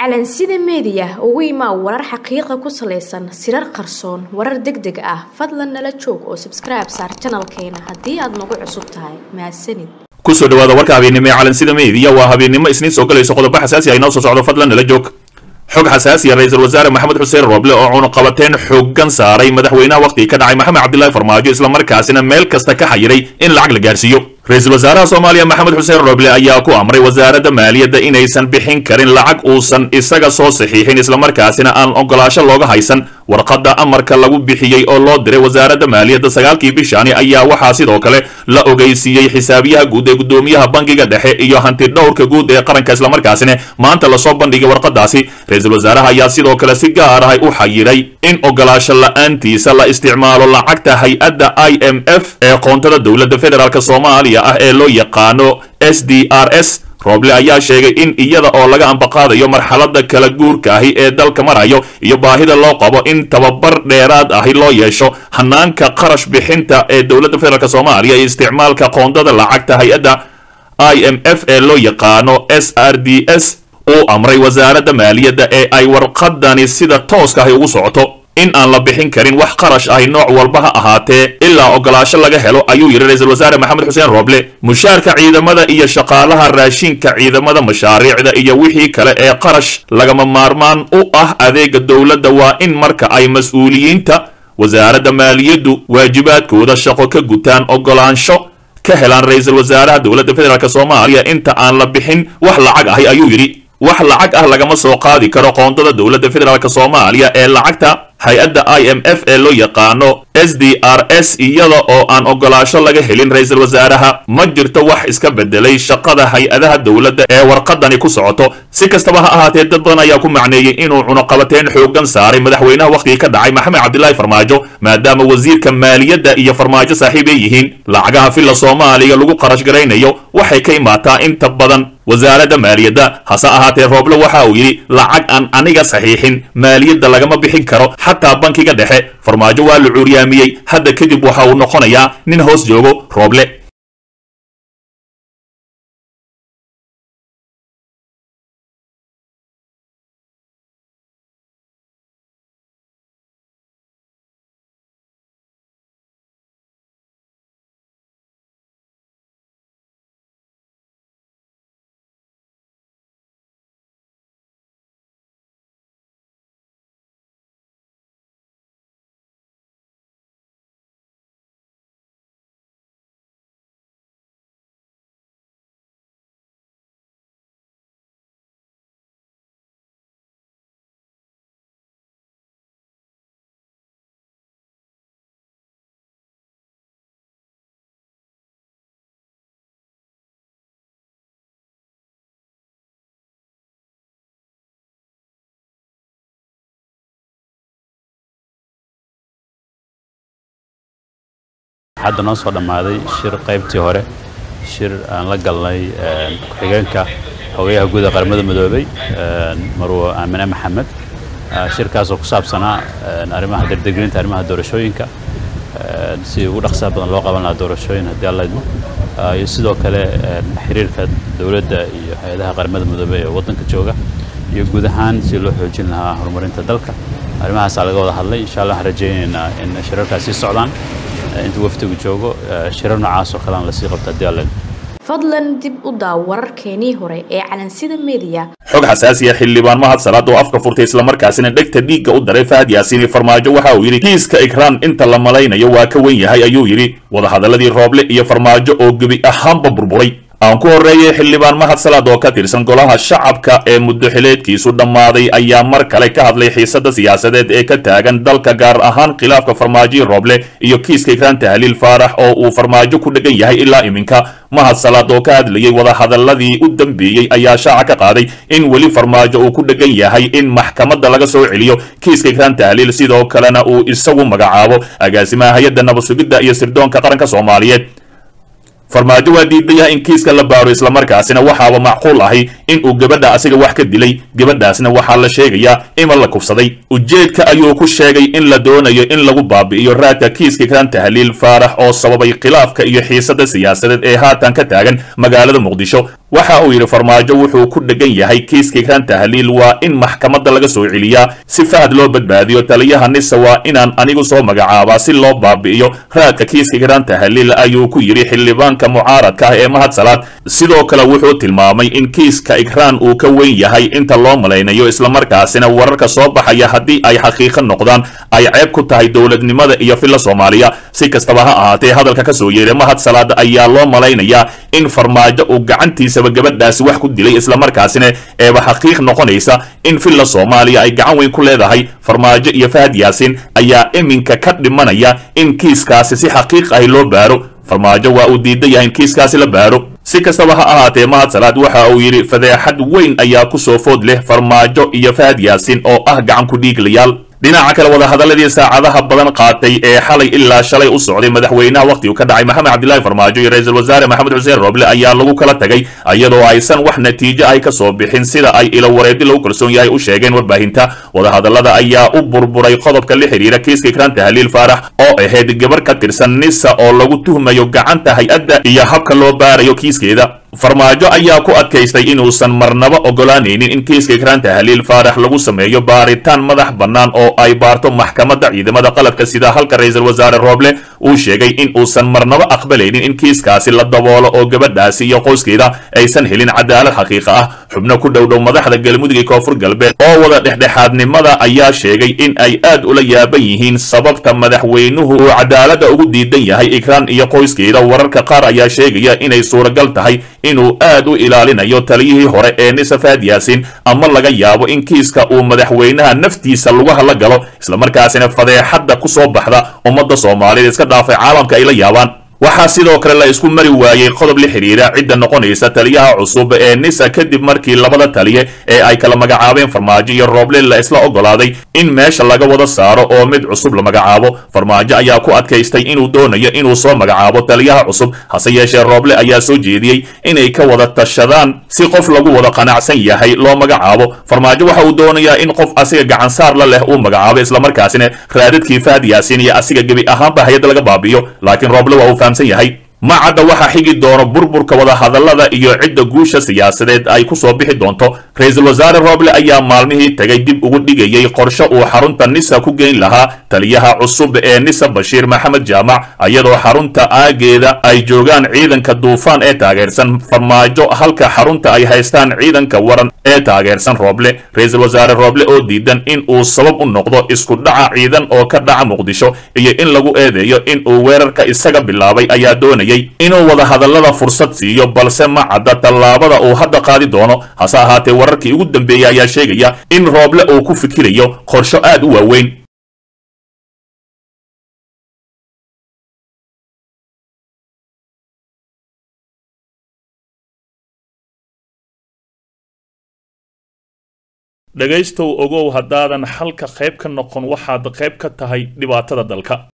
calansida meediya ugu imaa warar xaqiiqa ku salaysan sirar qarsoon warar deg deg ah fadlan nala joog oo sabskribe saar janalkeena haddii aad nagu cusub tahay mahadsanid kusoo dhawaada warka habeennimo ee calansida meediya waa habeennimo isniin soo galayso qodobo xasaasi ah inoo soo socdo fadlan nala joog xog xasaasiya ra-iisul wasaare maxamed xuseen rooble oo cunuqabateen xooggan saaray madaxweynaha wakhtigii ka dhacay maxamed cabdilaahi farmaajo islamarkaasina meel kasta ka xayiray in lacag la gaarsiiyo ra-iisul wasaaraha soomaaliya maxamed xuseen rooble ayaa ku amray wasaaradda maaliyadda inaysan bixin karin lacag uusan isaga soo saxiixin islamarkaasina aan ogolaasho looga haysan warqadda amarka lagu bixiyey oo loo diray wasaaradda maaliyadda sagaalkii bishaani ayaa waxaa sidoo kale la ogeysiiyey xisaabiyaha guud ee guddoomiyaha bangiga dhexe iyo hanti dhowrka guud ee qaranka islamarkaasina maanta lasoo bandhigay warqadaasi ra-iisul wasaaraha ayaa sidoo kale si gaar ah u xayiray in ogolaasho la-aantiisa la isticmaalo lacagta hay-adda i m f ee qoontada dowladda federaalk soomaaliya ah ee loo yaqaano s d r s rooble ayaa sheegay in iyada oo laga ambaqaadayo marxalada kala guurka ahi ee dalka marayo iyo baahida loo qabo in tababar dheeraad ahi loo yeesho hanaanka qarash bixinta ee dowladda federaalk soomaaliya iyo isticmaalka qoondada lacagta hay-adda i m f ee loo yaqaano s r d s uu amray wasaaradda maaliyadda ee ay warqadani sida tooska ahi ugu socoto in aan la bixin karin wax qarash ahi nooc walba ha ahaatee ilaa ogolaasho laga helo ayuu yidhi ra-iisul wasaare maxamed xuseen rooble mushaarka ciidamada iyo shaqaalaha raashinka ciidamada mashaariicda iyo wixii kale ee qarash lagama maarmaan u ah adeega dowladda waa in marka ay mas-uuliyiinta wasaaradda maaliyaddu waajibaadkooda shaqo ka gutaan ogolaansho ka helaan ra-iisul wasaaraha dowladda federaalk soomaaliya inta aan la bixin wax lacag ahi ayuu yidhi wax lacag ah lagama soo qaadi karo qoondada dowladda federaalk soomaaliya ee lacagta hay-adda i m f ee loo yaqaano s d r s iyada oo aan ogolaasho laga helin ra-iisul wasaaraha ma jirto wax iska bedelay shaqada hay-adaha dowladda ee warqadani ku socoto si kastaba ha ahaatee dad badan ayaa ku macneeyey inuu cunuqabateen xooggan saaray madaxweynaha wakhtigii ka dhacay maxamed cabdilaahi farmaajo maadaama wasiirka maaliyadda iyo farmaajo saaxiib ay yihiin lacagaha filla soomaaliya lagu qarash garaynayo waxay ka imaataa inta badan wasaaradda maaliyadda hase ahaatee rooble waxa uu yidhi lacag aan aniga saxiixin maaliyadda lagama bixin karo xataa bankiga dhexe farmaajo waa la cuuryaamiyey hadda kadib waxa uu noqonayaa nin hoos joogo rooble hadda noo soo dhammaaday shir qaybtii hore shir aan la galnay ku-xigeenka xogayaha guud ee qaramada midoobay marwo aamine maxamed shirkaasoo ku saabsanaa arrimaha dardegrinta arrimaha doorashooyinka si ugu dhaqsaha badan loo qaban lahaa doorashooyin haddii alla idmo iyo sidoo kale xiriirka dowladda iyo hay-adaha qaramada midoobey ee waddanka jooga iyo guud ahaan si loo xoojin lahaa horumarinta dalka arrimahaasaa laga wada hadlay insha allah waxaan rajaynaynaa in shirarkaas sii socdaan inta wafdigu joogo shirar noocaas oo kale aan lasii qabto haddii alla fadlan dib u daaw wararkeenii hore ee calansida meediya xog xasaasiya xildhibaan mahad salaad oo afka furtay islamarkaasina dhegta dhiigga u daray fahad yaasiini farmaajo waxa uu yidhi kiiska ikraan inta la malaynayo waa ka wen yahay ayuu yidhi wadahadaladii rooble iyo farmaajo oo gebi ahaanba burburay aan ku horreeyay xildhibaan mahad salaad oo ka tirsan golaha shacabka ee muddo xileedkiisu dhammaaday ayaa mar kale ka hadlay xiisadda siyaasadeed ee ka taagan dalka gaar ahaan khilaafka farmaajoyi rooble iyo kiiska ikraan tahliil faarax oo uu farmaajo ku dhegan yahay ilaa iminka mahad salaad oo ka hadlayay wadahadaladii u dambeeyey ayaa shaaca ka qaaday in weli farmaajo uu ku dhegan yahay in maxkamadda laga soo celiyo kiiska ikraan tahliil sidoo kalena uu isagu magacaabo agaasimaha hay-adda nabadsugidda iyo sirdoonka qaranka soomaaliyeed farmaajo waa diidayaa in kiiska la baaro islamarkaasina waxaaba macquul ahi in uu gabadha asiga wax ka dilay gabadhaasna waxaa la sheegayaa ima la kufsaday ujeedka ayuu ku sheegay in la doonayo in lagu baabi'iyo raadka kiiska kan tahliil faarax oo sababay khilaafka iyo xiisada siyaasadeed ee haatan ka taagan magaalada muqdisho waxa uu yidhi farmaajo wuxuu ku dhegan yahay kiiska ikraan tahliil waa in maxkamadda laga soo celiyaa si fahad loo badbaadiyo taliyaha nisa waa inaan anigu soo magacaabaa si loo baabi'iyo raadka kiiska ikraan tahliil ayuu ku yidhi xildhibaanka mucaaradka ah ee mahad salaad sidoo kale wuxuu tilmaamay in kiiska ikraan uu ka weyn yahay inta loo malaynayo islamarkaasina wararka soo baxaya haddii ay xaqiiqo noqdaan ay ceeb ku tahay dowladnimada iyo filla soomaaliya si kastaba ha ahaatee hadalka ka soo yeedhay mahad salaad ayaa loo malaynayaa in farmaajo uu gacantiisaba gabadhaasi wax ku dilay islamarkaasina eeba xaqiiq noqonaysa in filla soomaaliya ay gacan weyn ku leedahay farmaajo iyo fahad yaasin ayaa iminka ka dhimanaya in kiiskaasi si xaqiiq ahi loo baaro farmaajo waa uu diidan yahay in kiiskaasi la baaro si kastaba ha ahaatee mahad salaad waxa uu yidhi fadeexad weyn ayaa ku soo food leh farmaajo iyo fahad yaasin oo ah gacan ku dhiiglayaal dhinaca kale wadahadaladii saacadaha badan qaatay ee xalay ilaa shalay u socday madaxweynaha wakhtigu ka dhacay maxamed cabdilaahi farmaajo iyo ra-iisul wasaare maxamed xuseen rooble ayaa lagu kala tagay iyadoo aysan wax natiijo ay ka soo bixin sida ay ilo wareedi lagu kalsoon yahay u sheegeen warbaahinta wadahadalada ayaa u burburay qodobka la xidhiira kiiska ikraan tahliil faarax oo ahayd gabar ka tirsan nisa oo lagu tuhmayo gacanta hay-adda iyo habka loo baarayo kiiskeeda farmaajo ayaa ku adkaystay inuusan marnaba ogolaanaynin in kiiska ikraan tahliil faarax lagu sameeyo baaritaan madax bannaan oo ay baarto maxkamadda ciidamada qalabka sida halka ra-iisul wasaare rooble uu sheegay in uusan marnaba aqbalaynin in kiiskaasi la daboolo oo gabadhaasi iyo qoyskeeda aysan helin cadaalad xaqiiqa ah xubno ku dhowdhow madaxda galmudug ee koonfur galbeed oo wada dhexdhexaadnimada ayaa sheegay in ay aad ula yaaban yihiin sababta madaxweynuhu uu cadaaladda ugu diidan yahay ikraan iyo qoyskeeda wararka qaar ayaa sheegaya inay suuragal tahay inuu aad u ilaalinayo taliyihii hore ee nisa fahad yaasin ama laga yaabo in kiiska uu madaxweynaha naftiisa lugaha la galo islamarkaasina fadeexadda ku soo baxda ummadda soomaaliyeed iska dhaafay caalamka ay la yaabaan waxaa sidoo kale la isku mari waayey qodob la xidhiira cidda noqonaysa taliyaha cusub ee nisa kadib markii labada taliye ee ay kala magacaabeen farmaajo iyo rooble la isla ogolaaday in meesha laga wada saaro oo mid cusub la magacaabo farmaajo ayaa ku adkaystay inuu doonayo inuu soo magacaabo taliyaha cusub hase yeeshee rooble ayaa soo jeediyey inay ka wada tashadaan si qof lagu wada qanacsan yahay loo magacaabo farmaajo waxa uu doonayaa in qof asiga gacansaar la leh uu magacaabo islamarkaasina raadadkii fahad yaasin iyo asiga gebi ahaanba hay-adda laga baabi'iyo laakiin rooble waa uu fahamsan yahay ma cadda waxaa xigi doono burburka wadahadallada iyo cidda guusha siyaasadeed ay ku soo bixi doonto ra-iisul wasaare rooble ayaa maalmihii tagay dib ugu dhigayay qorshe uu xarunta nisa ku geyn lahaa taliyaha cusub ee nisa bashiir maxamed jaamac iyadoo xarunta aageeda ay joogaan ciidanka duufaan ee taageersan farmaajo halka xarunta ay haystaan ciidanka waran ee taageersan rooble ra-iisul wasaare rooble oo diidan in uu sabab u noqdo isku dhaca ciidan oo ka dhaca muqdisho iyo in lagu eedeeyo in uu weerarka isaga bilaabay ayaa doonayay inuu wadahadallada fursad siiyo balse ma cadda tallaabada uu hadda qaadi doono hase ahaatee wararkii ugu dambeeyey ayaa sheegaya in rooble uu ku fikirayo qorsho aad u waaweyn dhegaystow ogow haddaadan xalka qayb ka noqon waxaad qayb ka tahay dhibaatada dalka